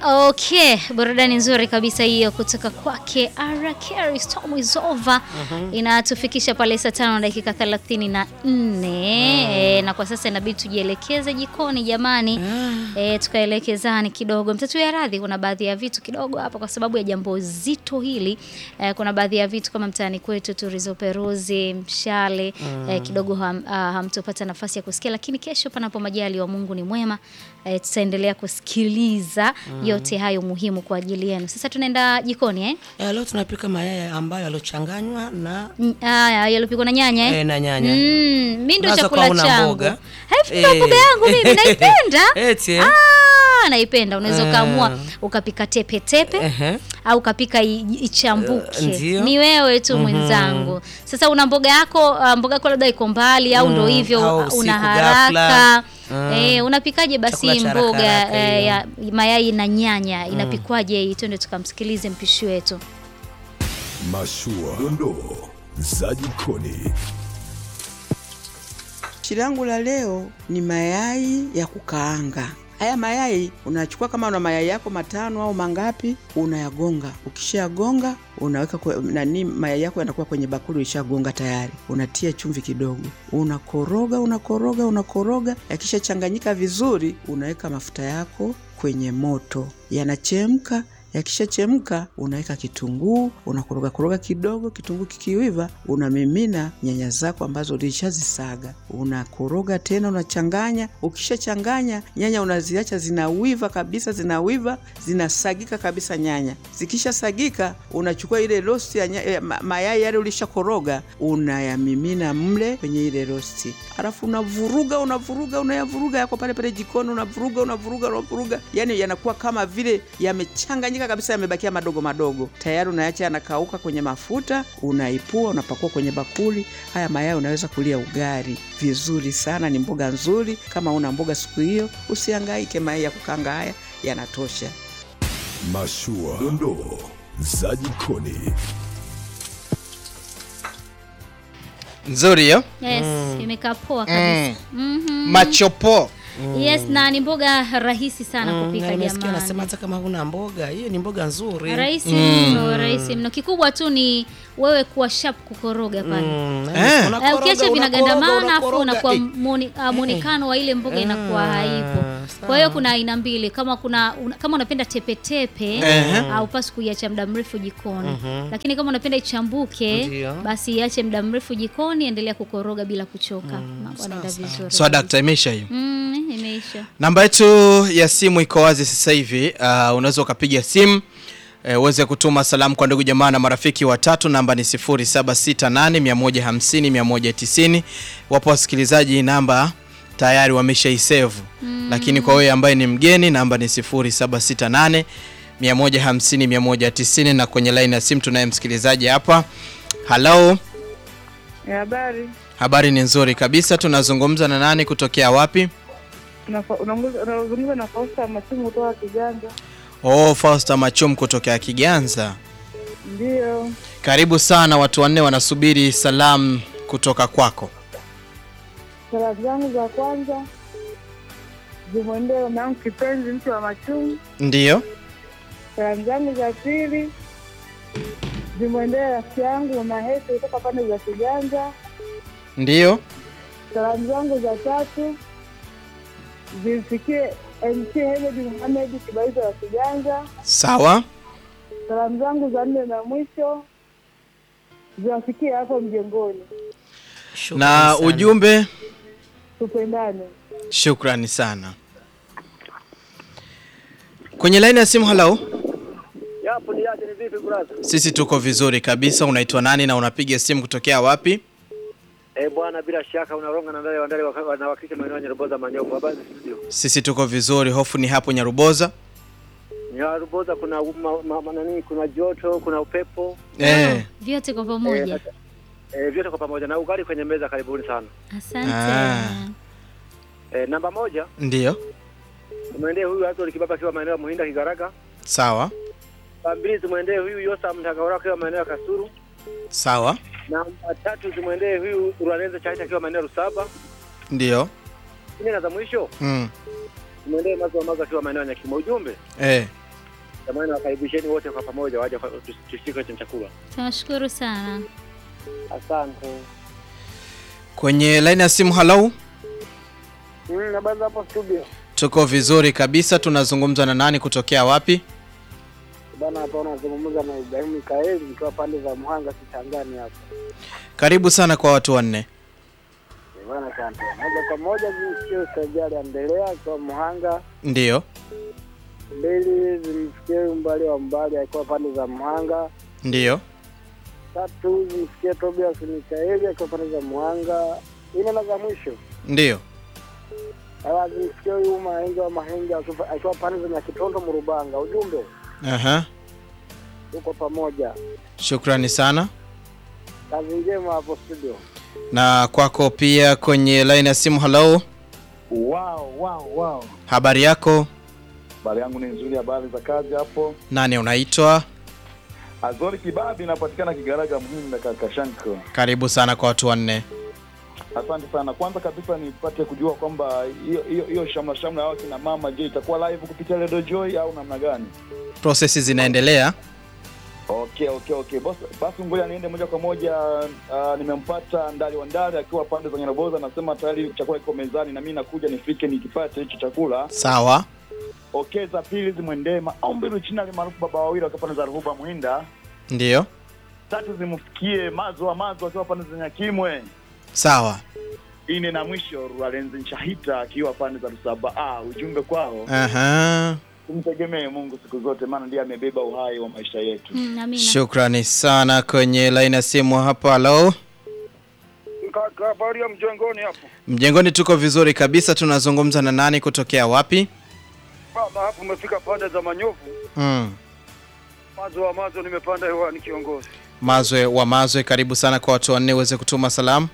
Okay, burudani nzuri kabisa hiyo kutoka kwake Ara Carey Storm is over. Inatufikisha pale saa tano na dakika thelathini na nne. E, na kwa sasa inabidi tujielekeze jikoni jamani. E, tukaelekezani kidogo. Mtatu ya radhi, kuna baadhi ya vitu kidogo hapa kwa sababu ya jambo zito hili. E, kuna baadhi ya vitu kama mtaani kwetu turizoperuzi, mshale e, kidogo ham, ah, hamtopata nafasi ya kusikia, lakini kesho panapo majali wa Mungu ni mwema. E, tutaendelea kusikiliza yote hayo muhimu kwa ajili yenu. Sasa tunaenda jikoni eh? Eh, leo tunapika mayai ambayo yalochanganywa na Mm, Haya, yalopikwa na nyanya eh? eh, na nyanya. Mm, mi ndo Unaweza chakula kuwa una changu. mboga. Haifu Eh. mboga yangu mimi naipenda. Eti, eh? Ah, naipenda. Unaweza Ah. ukaamua ukapika tepe tepe Ehe. au ukapika i- ichambuke. Eh, ndio. Ni wewe tu mwenzangu. Sasa una mboga yako, uh, mboga yako labda iko mbali au ndo Mm, hivyo au uh, usiku una ghafla. haraka. Mm. Eh, unapikaje basi Chakula cha haraka mboga haraka eh, hiyo. ya mayai na nyanya inapikwaje hii? Twende tukamsikilize mpishi wetu. Mashua, dondoo za jikoni. Pishi langu la leo ni mayai ya kukaanga. Haya mayai unachukua, kama una mayai yako matano au mangapi, unayagonga. Ukishayagonga unaweka kwe, nani, mayai yako yanakuwa kwenye bakuli, ulishagonga tayari. Unatia chumvi kidogo, unakoroga, unakoroga, unakoroga. Yakishachanganyika vizuri, unaweka mafuta yako kwenye moto, yanachemka Yakishachemka unaweka kitunguu, unakoroga koroga kidogo. Kitunguu kikiiva, unamimina nyanya zako ambazo ulishazisaga, unakoroga tena, unachanganya. Ukishachanganya nyanya, unaziacha zinawiva kabisa, zinawiva, zinasagika kabisa nyanya. Zikishasagika, unachukua ile rosti ya nya- eh, ma- mayai yale ulishakoroga, unayamimina mle kwenye ile rosti, alafu unavuruga, unavuruga, unayavuruga yako pale pale jikoni, unavuruga, unavuruga, unavuruga, yani yanakuwa kama vile yamechanganyika kabisa, yamebakia madogo madogo. Tayari unaacha yanakauka kwenye mafuta, unaipua, unapakua kwenye bakuli. Haya mayai unaweza kulia ugali vizuri sana, ni mboga nzuri. Kama una mboga siku hiyo, usihangaike, mayai ya kukanga haya yanatosha. Mashua, dondoo za jikoni. nzuri hiyo Yes, imekaa poa kabisa. Mhm. machopo Yes, na ni mboga rahisi sana Mm, kupika na nimesikia jamani. anasema hata kama huna mboga, hiyo ni mboga nzuri. Rahisi mno, rahisi mno. Kikubwa tu ni wewe kuwa sharp kukoroga pale. Mm, Eh. unakoroga, Eh, ukiacha unakoroga, vinagandamana afu unakoroga. unakuwa Eh, muoni- ah, muonekano wa ile mboga inakuwa haipo. Kwa hiyo kuna aina mbili, kama kuna una, kama unapenda tepetepe Ehe. haupasi kuiacha muda mrefu jikoni, lakini kama unapenda ichambuke, Ndio. basi iache muda mrefu jikoni, endelea kukoroga bila kuchoka, mambo yanaenda vizuri. so dakta imeisha hiyo Mm, imeisha. namba yetu ya simu iko wazi sasa hivi uh, unaweza ukapiga simu eh, uweze kutuma salamu kwa ndugu jamaa na marafiki watatu namba ni 0768150190 wapo wasikilizaji namba tayari wameshaisevu mm. lakini kwa wewe ambaye ni mgeni namba ni 0768 150 190 na kwenye laini ya simu tunaye msikilizaji hapa halo Habari, habari ni nzuri kabisa tunazungumza na nani kutokea wapi Unafa- unaongoza- unazungumza na Fausta Masimu kutoka Kiganja. Oh, Fausta Machum kutokea Kiganza. Ndiyo, Karibu sana, watu wanne wanasubiri salamu kutoka kwako. salamu zangu za kwanza zimwendee mama yangu kipenzi, mtu wa Machumu. Ndiyo, Salamu zangu za pili zimwendee rafiki yangu mama Hete kutoka pande za Kiganja. ndiyo. Salamu zangu za tatu zimfikie MC Hemedi Muhamedi Kibaiza wa Kiganja. Sawa, Salamu zangu za nne na mwisho ziwafikie hapo mjengoni. shukrani na sana. ujumbe. Tupendane. Shukrani sana. Kwenye laini ya simu, halo. Yapo ni yake ni vipi brother? Sisi tuko vizuri kabisa. Unaitwa nani na unapiga simu kutokea wapi? Eh bwana, bila shaka unaronga na ndale wandale wanawakilisha maeneo ya Nyaruboza Manyofu. Habari za studio. Sisi tuko vizuri. Hofu ni hapo Nyaruboza. Nyaruboza kuna ma, ma, ma, nani, kuna joto, kuna upepo. Eh, Vyote kwa pamoja. Eh, vyote kwa pamoja na ugali kwenye meza karibuni sana. Asante. Ah. Eh, namba moja, ndiyo. mwendee huyu Azori Kibaba akiwa maeneo ya Muhinda Kigaraga. Sawa, Namba mbili zimwendee huyu Yosa Mtagaora akiwa maeneo ya Kasuru. sawa, Namba tatu zimwendee huyu Uraneza Chaita akiwa maeneo ya Rusaba. ndiyo. Nne na za mwisho Mm. zimwendee Mazo wa Mazo akiwa maeneo ya Nyakimo. Ujumbe Eh, Jamani, wakaribisheni wote kwa pamoja waje kwa- tus- tushike hicho chakula. Tunashukuru sana. Asante. Kwenye laini ya simu, halo. Mm, habari za hapo studio. Tuko vizuri kabisa. Tunazungumza na nani kutokea wapi? Bana hapa unazungumza na Ibrahim Mikaeli nikiwa pande za Muhanga Kitangani hapa. Karibu sana kwa watu wanne. Eh, Bana asante. Moja kwa moja zimsikie usajali endelea akiwa Muhanga. Ndiyo, Mbili zimsikie umbali wa mbali akiwa pande za Muhanga. ndiyo. Tatu zimsikie Tobias Mikaeli akiwa pande za Muhanga. Ine na za mwisho. Ndiyo. Hawa zimsikie huyu Mahenge wa Mahenge akiwa akiwa pande za Nyakitondo Murubanga. Ujumbe Aha. uko pamoja. Shukrani sana. Kazi njema hapo studio. Na kwako pia kwenye laini ya simu, halo. Wow, wow, wow. Habari yako? Habari yangu ni nzuri, habari za kazi hapo. Nani unaitwa? Azori Kibabi inapatikana Kigaraga Mhinda Kakashanko. Karibu sana kwa watu wanne. Asante sana. Kwanza kabisa nipate kujua kwamba hiyo hiyo hiyo shamla shamla ya wakina mama, je, itakuwa live kupitia Radio Joy au namna gani? Prosesi zinaendelea. Okay, okay, okay. Bas, basi ngoja niende moja kwa moja. Uh, nimempata Ndali wa Ndali akiwa pande za Nyaraboza, anasema tayari chakula kiko mezani na mimi nakuja nifike nikipate hicho chakula. Sawa. Okay, za pili zimwendee maombi Luchinali maarufu baba wawili akiwa pande za Ruhuba Muhinda. Ndiyo. Tatu zimfikie mazo wa mazo akiwa pande za Nyakimwe. Sawa. ine na mwisho Rwalenzi Nshahita akiwa pande za Rusaba. Ah, ujumbe kwao Aha. tumtegemee Mungu siku zote, maana ndiye amebeba uhai wa maisha yetu. Mm, amina. Shukrani sana kwenye laini ya simu hapa. Halo. Kaka, habari ya mjengoni hapo? Mjengoni tuko vizuri kabisa. Tunazungumza na nani kutokea wapi? Baba, hapo umefika pande za Manyovu. Mm. Mazo wa mazo nimepanda hewani kiongozi. Mazwe wa Mazwe, karibu sana kwa watu wanne uweze kutuma salamu.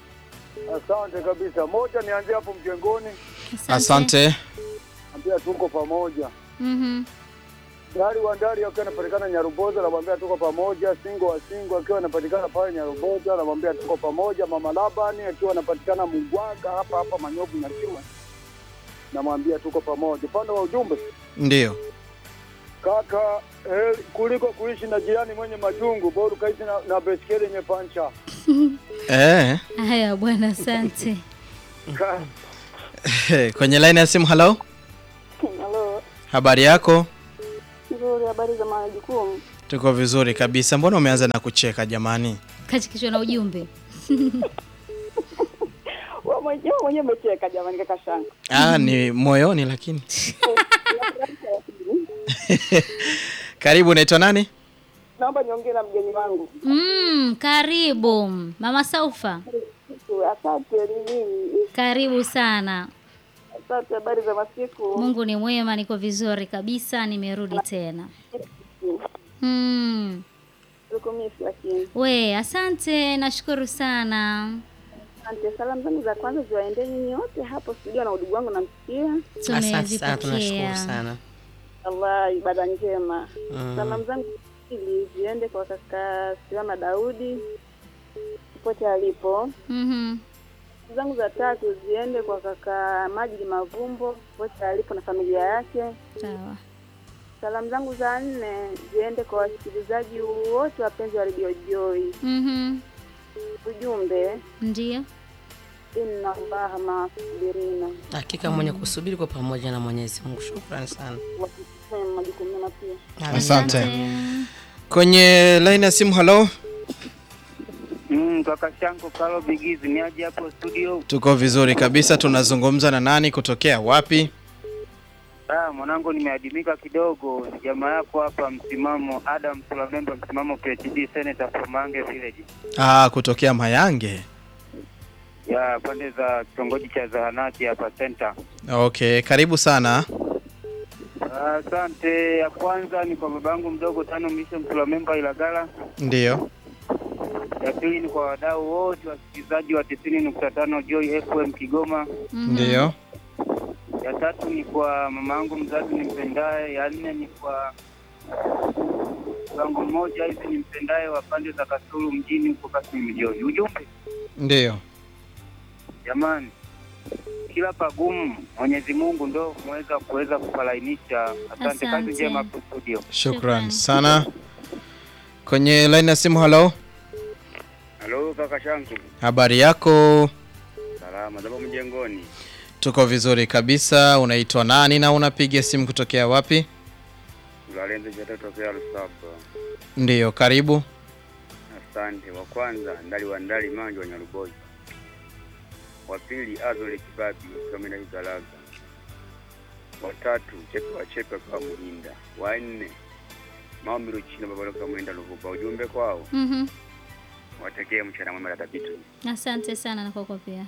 Asante kabisa. Moja nianzie hapo mjengoni, Asante. ambia tuko pamoja. Mhm. Dari wa Ndari akiwa anapatikana Nyaruboza, namwambia tuko pamoja. Singo wa Singo akiwa anapatikana pale Nyaruboza, namwambia tuko pamoja. Mama Labani akiwa anapatikana Mugwaga hapa hapa Manyovu Nyakiwa, namwambia tuko pamoja. Upande wa ujumbe Ndiyo. kaka, eh, kuliko kuishi na jirani mwenye majungu, bora ukaishi na, na beskeli yenye pancha. Eh. Haya bwana, asante. Ka- kwenye laini ya simu. Halo. Halo, Habari yako? nzuri. Habari za majukumu? Tuko vizuri kabisa. Mbona umeanza na kucheka jamani? Kati kichwa na ujumbe. Wewe mwenyewe mwenyewe umecheka jamani, kaka shanga. Ah, ni moyoni lakini. Karibu, unaitwa nani? Naomba niongee na mgeni wangu. Mm, karibu Mama Saufa. Asante. Ni mimi. Karibu sana. Asante. Habari za masiku? Mungu ni mwema, niko vizuri kabisa, nimerudi tena. Mm. Tukumisi lakini. We, asante, nashukuru sana. Asante. Salamu zangu za kwanza ziwaendee nyinyi wote hapo studio na udugu wangu namsikia. Asante sana, tunashukuru Tumezipokea. sana. Allah, ibada njema. Mm. Salamu zangu pili ziende kwa kaka Silama Daudi popote alipo. Mhm. zangu za tatu ziende kwa kaka Majidi Mavumbo popote alipo na familia yake. Sawa. Salamu zangu za nne ziende kwa wasikilizaji wote wapenzi wa Radio Joy. Mhm. Ujumbe, Ndio. inna Allaha maa sabirina, Hakika mwenye kusubiri kwa pamoja na Mwenyezi Mungu. Shukrani sana. wakifanya majukumu mema pia. Asante. Kwenye laini ya simu. Halo. Mm, kaka Shanko Kalo Bigizi ni aje hapo studio? Tuko vizuri kabisa. Tunazungumza na nani kutokea wapi? Ah, mwanangu nimeadimika kidogo. Ni jamaa yako hapa msimamo Adam Sulamembe msimamo PhD Senator from Mange Village. Ah, kutokea Mayange. Ya pande za kitongoji cha Zahanati hapa center. Okay, karibu sana. Ah, Asante. ya kwanza ni kwa babangu mdogo tano Misho Msulamemba Ilagala. Ndiyo. Ya pili ni kwa wadau wote wasikilizaji wa tisini nukta tano Joy FM Kigoma. Ndiyo. Ya tatu ni kwa mama yangu mzazi nimpendaye. Ya nne ni kwa wangu mmoja hivi nimpendaye wa pande za Kasulu mjini huko Kasulu mjini. Ujumbe Ndiyo. jamani, kila pagumu Mwenyezi Mungu ndo mweza kuweza kupalainisha. Asante, Asante. kazi njema hapo studio. Shukran sana. Kwenye line ya simu, halo, Halo kaka Shanku, habari yako? salama zabo mjengoni. Tuko vizuri kabisa. Unaitwa nani na unapiga simu kutokea wapi? Ulalenze chatatokea Lusaba. Ndiyo, karibu. Asante. Wa kwanza ndali wa ndali manjo wa Nyarubozi, wa pili Azole Kibabi Kamina Igalaga, wa tatu Chepe wa Chepe kwa Muhinda, wa nne Maombi China Babaloka Mwenda Luvuba. Ujumbe kwao Mhm. watekee mchana mwema na tabitu. Asante sana na kwako pia.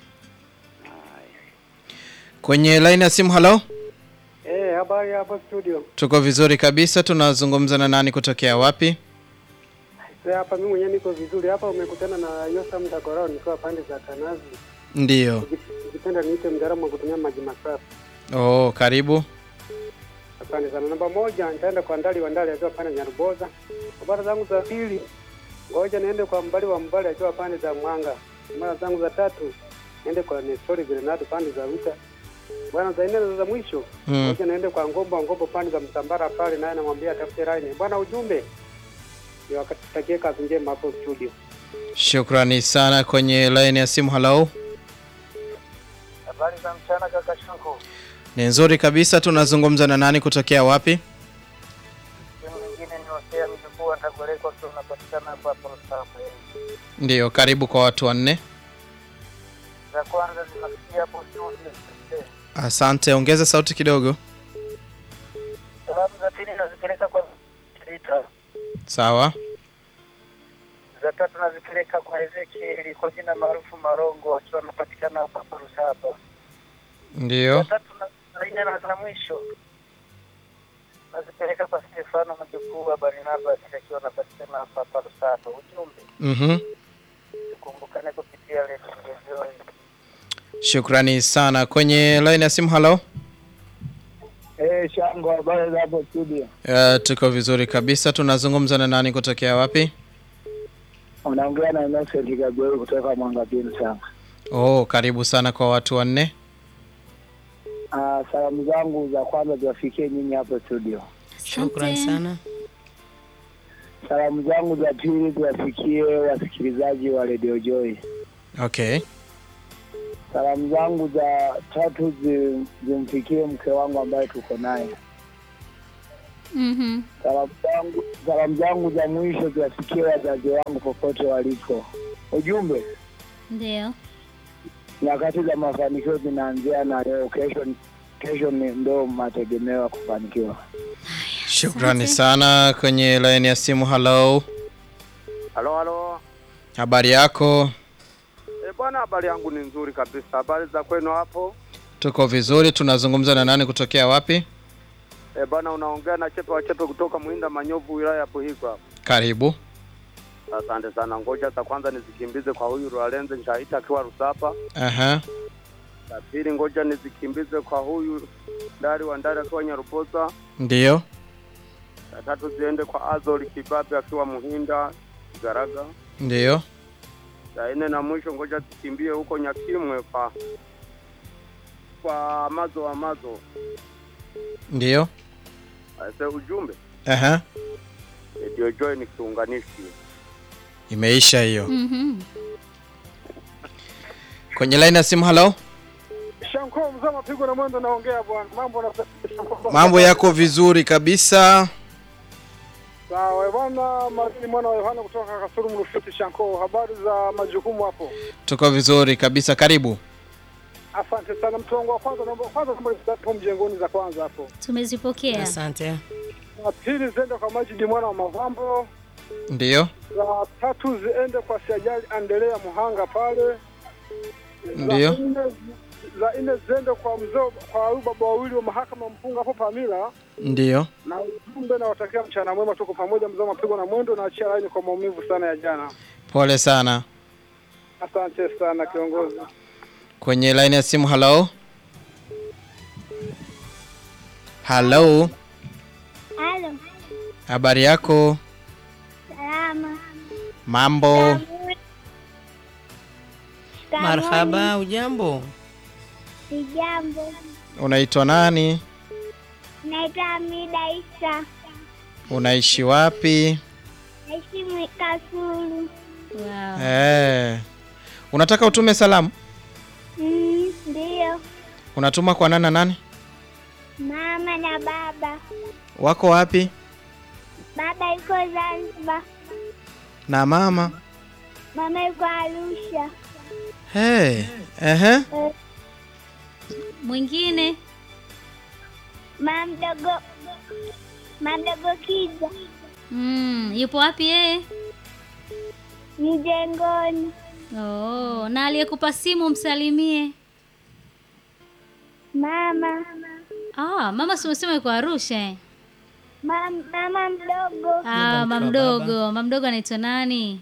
Kwenye line ya simu, halo, Eh, habari hapa studio. tuko vizuri kabisa. Tunazungumza na nani kutokea wapi? Sasa hapa mimi mwenyewe niko vizuri. Hapa umekutana na Yosa Mdagorao nikiwa pande za Kanazi. Ndiyo. Ukipenda niite mtaalamu wa kutumia maji masafi. Oh, karibu. Asante sana. Namba moja nitaenda kwa Ndali wa Ndali akiwa pande Nyaruboza. Habari zangu za pili ngoja niende kwa Mbali wa Mbali akiwa pande za Mwanga. Mara zangu za tatu niende kwa Nestori Grenado pande za Wita. Bwana za nne na za mwisho Mm. ngoja niende kwa Ngombo Ngombo pande za Msambara pale naye namwambia atafute line. Bwana ujumbe ni wakatakie kazi njema hapo studio. Shukrani sana. Kwenye line ya simu, halo, Habari za mchana kaka Shanko. ni nzuri kabisa. Tunazungumza na nani kutokea wapi? Sehemu nyingine ni Hosea mjukuu atakuelekwa kwa unapatikana hapo hapo Lusaka. Ndiyo, karibu kwa watu wanne. Za kwanza zinafikia hapo studio. Asante, ongeza sauti kidogo. Salamu za pili nazipeleka kwa Rita. Sawa. Za tatu nazipeleka kwa Ezekieli kwa jina maarufu Marongo akiwa anapatikana hapa hapo Lusaka. Za Ndiyo. tatu na za nne na za mwisho nazipeleka kwa Stefano mjukuu wa Barnabas akiwa anapatikana hapa hapa Lusaka. Ujumbe Mhm. tukumbukane kupitia Radio Joy. Shukrani sana. Kwenye line ya simu, halo. Eh, Shango, habari za hapo studio? Uh, tuko vizuri kabisa. Tunazungumza na nani kutokea wapi? Unaongea na Innocent Gabriel kutoka Mwanga Pini sana. Oh, karibu sana kwa watu wanne. Ah, salamu zangu za kwanza ziwafikie nyinyi hapo studio. Shukran sana. Salamu zangu za pili ziwafikie wasikilizaji wa Radio Joy. Okay. Salamu zangu za tatu zi- zimfikie mke wangu ambaye tuko naye. Mhm. Salamu zangu salamu zangu za mwisho ziwafikie wazazi wangu popote walipo. Ujumbe, Ndio. nyakati za mafanikio zinaanzia na leo. Kesho kesho ni ndo mategemeo ya kufanikiwa. Shukrani sana. Kwenye line ya simu, halo. Halo, halo. Habari yako? E, bwana, habari yangu ni nzuri kabisa. Habari za kwenu hapo? Tuko vizuri. Tunazungumza na nani kutokea wapi? E, bwana, unaongea na Chepe wa Chepe kutoka Muhinda Manyovu, wilaya ya Buhigwa hapa. Karibu. Asante sana. Ngoja za kwanza nizikimbize kwa huyu Rwalenze Nchaita akiwa Rusapa. Aha. La pili, ngoja nizikimbize kwa huyu Ndari wa Ndari akiwa Nyaruboza. Ndiyo. La tatu ziende kwa Azori Kibabe akiwa Muhinda Garaga. Ndiyo. La nne na mwisho, ngoja zikimbie huko Nyakimwe kwa kwa Amazo Amazo. Ndiyo. Ase ujumbe Aha. Radio Joy ni kiunganishi. Imeisha hiyo. Mhm. Kwenye line ya simu, halo. Shanko mzee mapigo na mwendo naongea bwana. Mambo na Mambo yako vizuri kabisa. Sawa bwana, Marini mwana wa Yohana kutoka Kasuru Mrufiti Shanko. Habari za majukumu hapo? Tuko vizuri kabisa. Karibu. Asante sana mtu wangu wa kwanza naomba kwanza naomba hapo mjengoni za kwanza hapo. Tumezipokea. Asante. Na pili ziende kwa Majidi mwana wa Mavambo. Ndiyo. Za tatu ziende kwa Siajali Andelea Muhanga pale. Ndiyo. Za nne za nne ziende kwa mzee kwa huyu baba wawili wa mahakama mpunga hapo Pamila. Ndiyo. na ujumbe nawatakia mchana mwema, tuko pamoja, mzee mapigo na mwendo, na achia laini kwa maumivu sana ya jana. Pole sana. Asante sana kiongozi. Kwenye line ya simu, halo. Halo. Halo, Habari yako? salama. Mambo. Marhaba, ujambo? Sijambo. Unaitwa nani? Naitwa Amida Isa. Unaishi wapi? Naishi Mwikasulu. Wow. Eh. Unataka utume salamu? Mm, Ndiyo. Unatuma kwa nani na nani? Mama na baba. Wako wapi? Baba yuko Zanzibar. Na mama? Mama yuko Arusha. Hey. Ehe. Eh, Mwingine Mama mdogo. Mama mdogo Kiza. mm, yupo wapi yeye? Mjengoni. Oh, na aliyekupa simu msalimie. Mama. Ah, mama si umesema yuko Arusha eh? Mama, mama mdogo. Ah, mama mdogo. Mama mdogo anaitwa nani?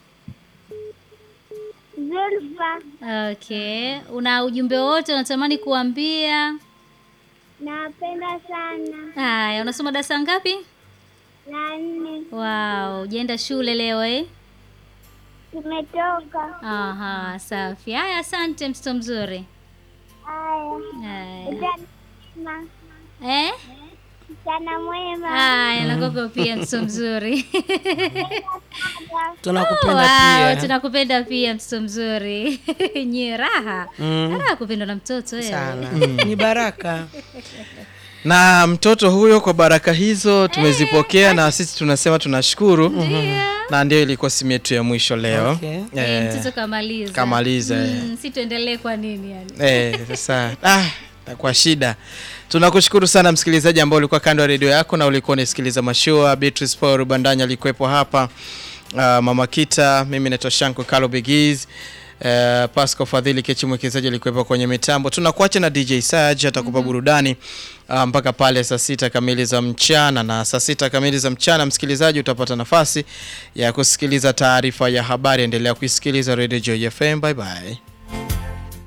Zulfa. Okay. Una ujumbe wote unatamani kuambia? Nawapenda sana. Haya, unasoma darasa ngapi? La nne. Wow, ujaenda shule leo eh? Tumetoka. Aha, safi. Haya, asante mtoto mzuri. Haya. Haya. Mchana mwema. Eh? Mchana mwema. Haya, na kwako pia mtoto mzuri. Tunakupenda wow, pia. Tunakupenda pia mtoto mzuri. Nye raha. Mm. Raha kupendwa na mtoto wewe. Sana. Ni baraka. Na mtoto huyo kwa baraka hizo tumezipokea na sisi tunasema tunashukuru. Na ndio ilikuwa simu yetu ya mwisho leo. Okay. Eh, mtoto kamaliza. kamaliza, eh. Mm, si tuendelee kwa nini yani? Eh, sasa ah, kwa shida. Tunakushukuru sana msikilizaji ambao ulikuwa kando ya redio yako na ulikuwa unasikiliza mashua. Beatrice Paul Bandanya alikuwepo hapa. Uh, Mama Kita, mimi naitwa Shanko Kalo Bigiz. Uh, Pasco Fadhili Kechi mwekezaji alikuwepo kwenye mitambo. Tunakuacha na DJ Saj atakupa burudani uh, mpaka pale saa sita kamili za mchana, na saa sita kamili za mchana msikilizaji utapata nafasi ya kusikiliza taarifa ya habari. Endelea kuisikiliza Radio Joy FM. Bye bye.